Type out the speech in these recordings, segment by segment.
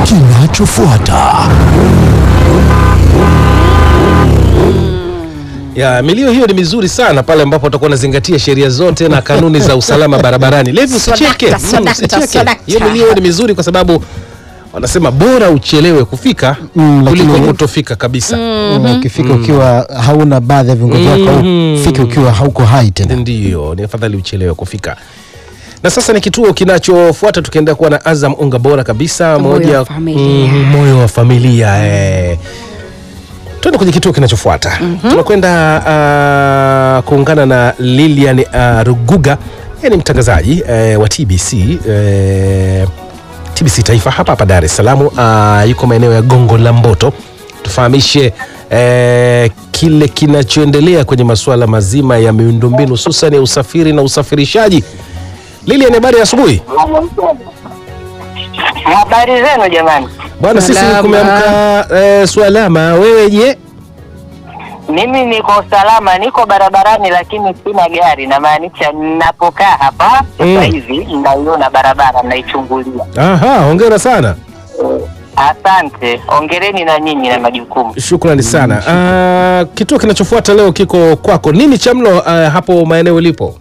kinachofuata. Ya, milio hiyo ni mizuri sana pale ambapo utakuwa unazingatia sheria zote na kanuni za usalama barabarani. Levi usicheke. Sodakta, Mm, sodakta, usicheke. sodakta. Hiyo milio ni mizuri kwa sababu wanasema bora uchelewe kufika Mm, kuliko lakini- kutofika kabisa. Na ukifika ukiwa hauna baadhi ya viungo vyako au Mhm. fika ukiwa hauko hai tena. Ndio, ni afadhali uchelewe kufika. Na sasa ni kituo kinachofuata, tukiendelea kuwa na Azam unga bora kabisa, Moyo moja wa familia. Mhm, moyo wa familia eh. Tuende kwenye kituo kinachofuata tunakwenda uh, kuungana na Lilian uh, Ruguga, yeye ni mtangazaji eh, wa TBC eh, TBC Taifa hapa hapa Dar es Salaam. Uh, yuko maeneo ya Gongo la Mboto, tufahamishe eh, kile kinachoendelea kwenye masuala mazima ya miundombinu hususan ya usafiri na usafirishaji. Lilian, habari ya asubuhi Habari zenu jamani, bwana. Sisi Salama. kumeamka eh, swalama. Wewe je? mimi niko salama, niko barabarani lakini sina gari. Namaanisha ninapokaa hapa sasa Mm. hivi naiona barabara, naichungulia. Aha, hongera sana. Asante, ongereni na nyinyi na majukumu. Shukrani sana. Ah, kituo kinachofuata leo kiko kwako. Nini cha mlo ah, hapo maeneo ulipo?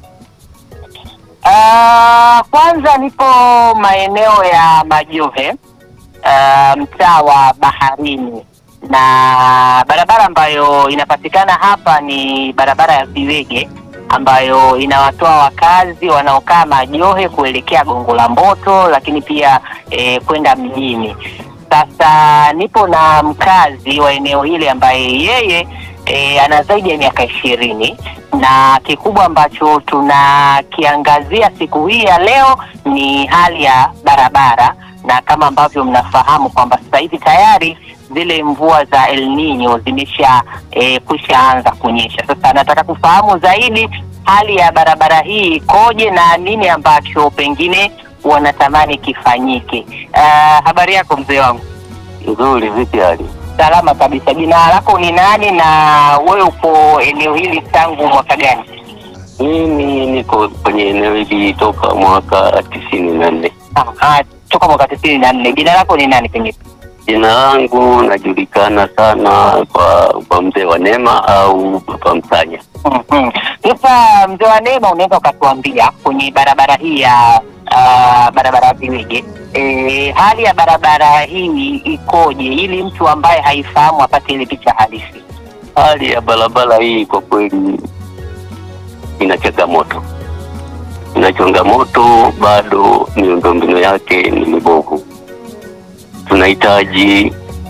Ah, kwanza nipo maeneo ya Majohe, ah, mtaa wa Baharini, na barabara ambayo inapatikana hapa ni barabara ya Viwege ambayo inawatoa wakazi wanaokaa Majohe kuelekea Gongo la Mboto, lakini pia eh, kwenda mjini. Sasa nipo na mkazi wa eneo hili ambaye yeye e, ana zaidi ya miaka ishirini na kikubwa ambacho tunakiangazia siku hii ya leo ni hali ya barabara, na kama ambavyo mnafahamu kwamba sasa hivi tayari zile mvua za El Nino zimesha e, kwisha anza kunyesha. Sasa nataka kufahamu zaidi hali ya barabara hii ikoje na nini ambacho pengine wanatamani kifanyike. Uh, habari yako mzee wangu? Nzuri, vipi hali? Salama kabisa. Jina lako ni nani na wewe upo eneo hili tangu mwaka gani? Mimi niko kwenye eneo hili toka mwaka tisini na nne. Ah, ah, toka mwaka tisini na nne. Jina lako ni nani pengine? Jina langu najulikana sana kwa kwa mzee wa Neema au Baba Msanya. Mhm. Sasa mzee wa Neema, unaweza ukatuambia kwenye barabara hii ya ah, barabara ya Viwege e, hali ya barabara hii ikoje, ili mtu ambaye haifahamu apate ile picha halisi? Hali ya barabara hii kwa kweli ina changamoto, ina changamoto bado, miundombinu yake ni mibovu. Tunahitaji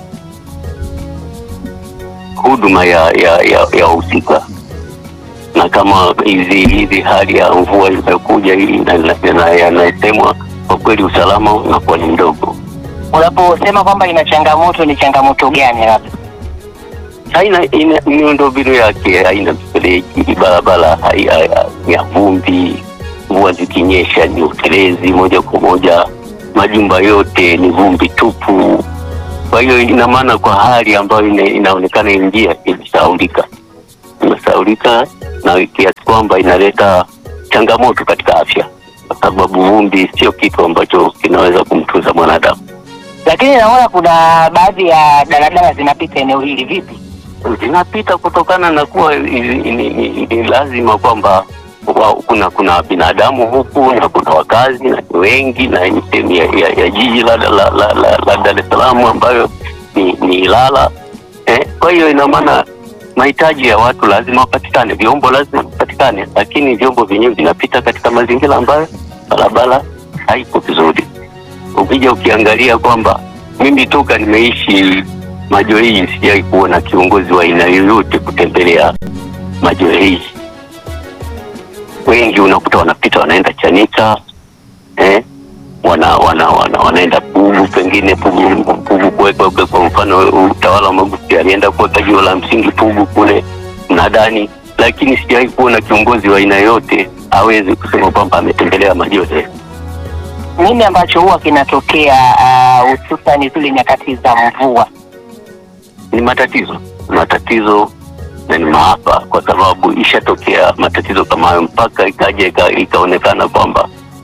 huduma ya ya ya, ya husika na kama hizi hizi hali ya mvua imekuja hii na- na- na- yanasemwa, kwa kweli usalama unakuwa ni mdogo. Unaposema kwamba ina changamoto, ni changamoto gani labda? haina ina miundombinu yake haina mifereji, barabara hai- hai- ni ya vumbi, mvua zikinyesha ni utelezi moja kwa moja, majumba yote ni vumbi tupu. Kwa hiyo ina maana kwa hali ambayo ina, inaonekana hii njia imesahaulika, imesahaulika na kiasi kwamba inaleta changamoto katika afya, kwa sababu vumbi sio kitu ambacho kinaweza kumtunza mwanadamu. Lakini naona kuna baadhi ya daladala zinapita eneo hili, vipi? zinapita kutokana na kuwa ni, ni, ni, ni lazima kwamba wa- kuna kuna binadamu huku na kuna wakazi na ni wengi na ni sehemu ya, ya, ya jiji la, la, la, la, la, la Dar es Salaam ambayo ni, ni Ilala eh, kwa hiyo ina maana mahitaji ya watu lazima wapatikane, vyombo lazima vipatikane, lakini vyombo vyenyewe vinapita katika mazingira ambayo barabara haiko vizuri. Ukija ukiangalia kwamba mimi toka nimeishi Majohe hii sijai kuona kiongozi wa aina yoyote kutembelea Majohe hii. Wengi unakuta wanapita wanaenda Chanika eh, wana, wana, wana, wanaenda Pugu, pengine Pugu, Pugu kuweka kwa mfano utawala wa Magufuli alienda kuweka jiwe la msingi Pugu kule mnadani, lakini sijai kuona kiongozi wa aina yoyote awezi kusema kwamba ametembelea Majohe. Nini ambacho huwa kinatokea ah, hususani zile nyakati za mvua? ni matatizo matatizo na ni maafa, kwa sababu ishatokea matatizo kama hayo mpaka ikaja ika, ikaonekana kwamba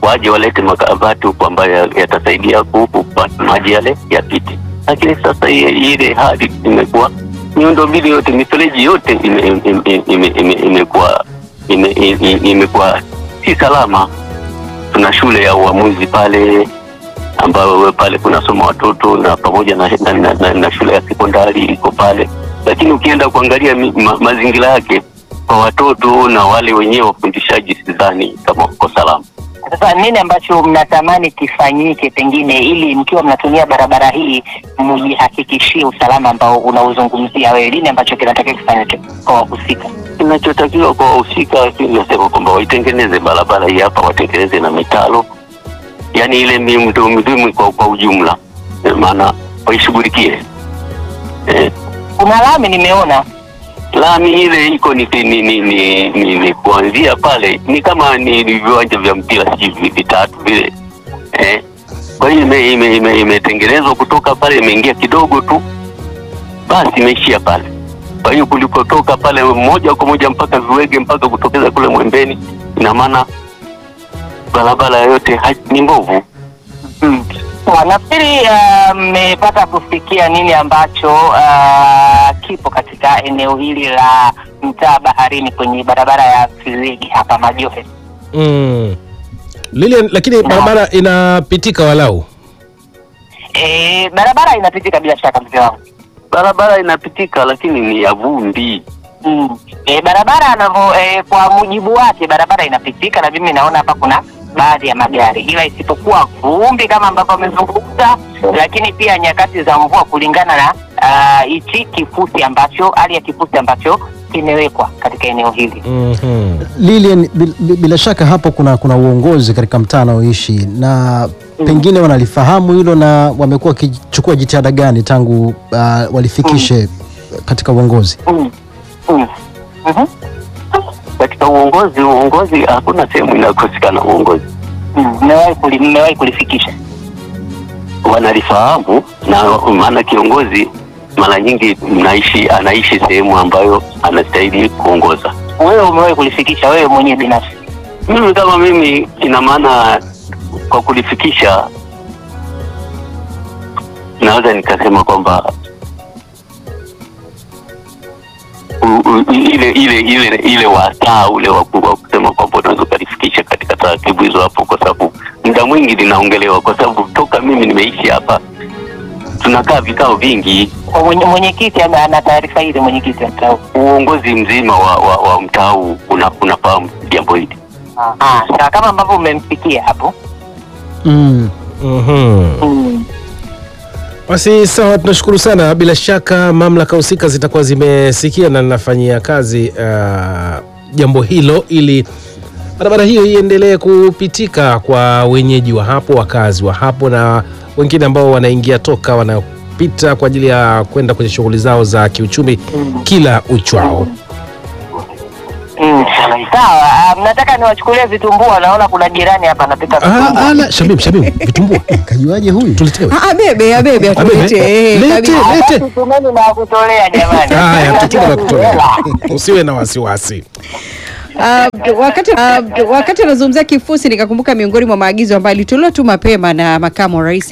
waje walete makabati huku ambayo yatasaidia kupata maji yale yapite. Lakini sasa i- ile hali imekuwa miundombinu yote, mifereji yote ime- ime- ime- ime- imekuwa ime- ime- imekuwa si salama. Tuna shule ya uamuzi pale ambayo we pale kunasoma watoto na pamoja na, na, na, na, na shule ya sekondari iko pale, lakini ukienda kuangalia mi, ma, mazingira yake kwa watoto na wale wenyewe wafundishaji, sidhani kama uko salama. Sasa nini ambacho mnatamani kifanyike pengine ili mkiwa mnatumia barabara hii mjihakikishie usalama ambao unauzungumzia wewe? Nini ambacho kinatakiwa kifanyike kwa wahusika? Kinachotakiwa kwa wahusika, nasema kwamba waitengeneze barabara hii hapa, watengeneze na mitalo, yaani ile miundombinu kwa, kwa ujumla, Eh, maana waishughulikie eh, Kuna lami nimeona lami ile iko ni, ni, ni, ni, ni, ni kuanzia pale ni kama ni, ni viwanja vya mpira sijui vitatu vile eh. Kwa hiyo ime- ime- ime- imetengenezwa kutoka pale imeingia kidogo tu basi imeishia pale. Kwa hiyo kulipotoka pale moja kwa moja mpaka Viwege mpaka kutokeza kule Mwembeni, ina maana barabara yote ha- ni mbovu. Mm. Sawa, Nafikiri ah, mmepata kusikia nini ambacho ah, kipo katika eneo hili la mtaa Baharini kwenye barabara ya Filigi hapa Majohe. mm. Lilian, lakini barabara inapitika walau E, barabara inapitika bila shaka mzee wangu. Barabara inapitika lakini ni ya vumbi. Mm. E, barabara anavyo e, kwa mujibu wake barabara inapitika na mimi naona hapa kuna baadhi ya magari, ila isipokuwa vumbi kama ambavyo amezungumza, lakini pia nyakati za mvua kulingana na ah, hichi kifusi ambacho hali ya kifusi ambacho kimewekwa katika eneo hili. mm-hmm. Lilian, bil- bil- bila shaka hapo kuna kuna uongozi katika mtaa anaoishi na pengine wanalifahamu hilo na wamekuwa wakichukua jitihada gani tangu uh, walifikishe katika uongozi? Mm. Mm. Mhm. Katika uongozi, uongozi hakuna sehemu inakosekana uongozi. Mm. Mmewahi kuli- mmewahi kulifikisha? wanalifahamu na maana kiongozi mara nyingi mnaishi anaishi sehemu ambayo anastahili kuongoza. Wewe umewahi kulifikisha wewe mwenyewe binafsi? Mimi kama mimi, ina maana kwa kulifikisha, naweza nikasema kwamba u- u- ile ile ile ile wasaa ule wa ku- wa kusema kwamba unaweza ukalifikisha katika taratibu hizo hapo, kwa sababu muda mwingi linaongelewa, kwa sababu toka mimi nimeishi hapa tunakaa vikao vingi Kwa mwenye- Mwenyekiti ana ana taarifa hizi, mwenyekiti wa mtaa huu. uongozi mzima wa, wa, wa mtaa huu una, unafahamu jambo hili. Ah, sawa kama ambavyo mmemfikia hapo. Mm. Mm-hmm. Mm. Basi sawa, tunashukuru sana. Bila shaka mamlaka husika zitakuwa zimesikia na linafanyia kazi uh, jambo hilo ili barabara hiyo iendelee kupitika kwa wenyeji wa hapo, wakazi wa hapo na wengine ambao wanaingia toka wanapita kwa ajili ya kwenda kwenye shughuli zao za kiuchumi kila uchwao. Mm. Sawa, ah, mnataka niwachukulie vitumbua? Naona kuna jirani hapa anapika Ah, vitumbua. ah, la, Shabib, Shabib, vitumbua Kajuaje huyu? tuletewe. Ah, abebe abebe atulete eh, Lete. kabisa. Ah, lete. basi tumeni na kutolea jamani. Haya, tutuma na kutolea. Hela. Usiwe na wasiwasi. Ah, wakati ah, wakati anazungumzia kifusi nikakumbuka miongoni mwa maagizo ambayo alitolewa tu mapema na makamu wa rais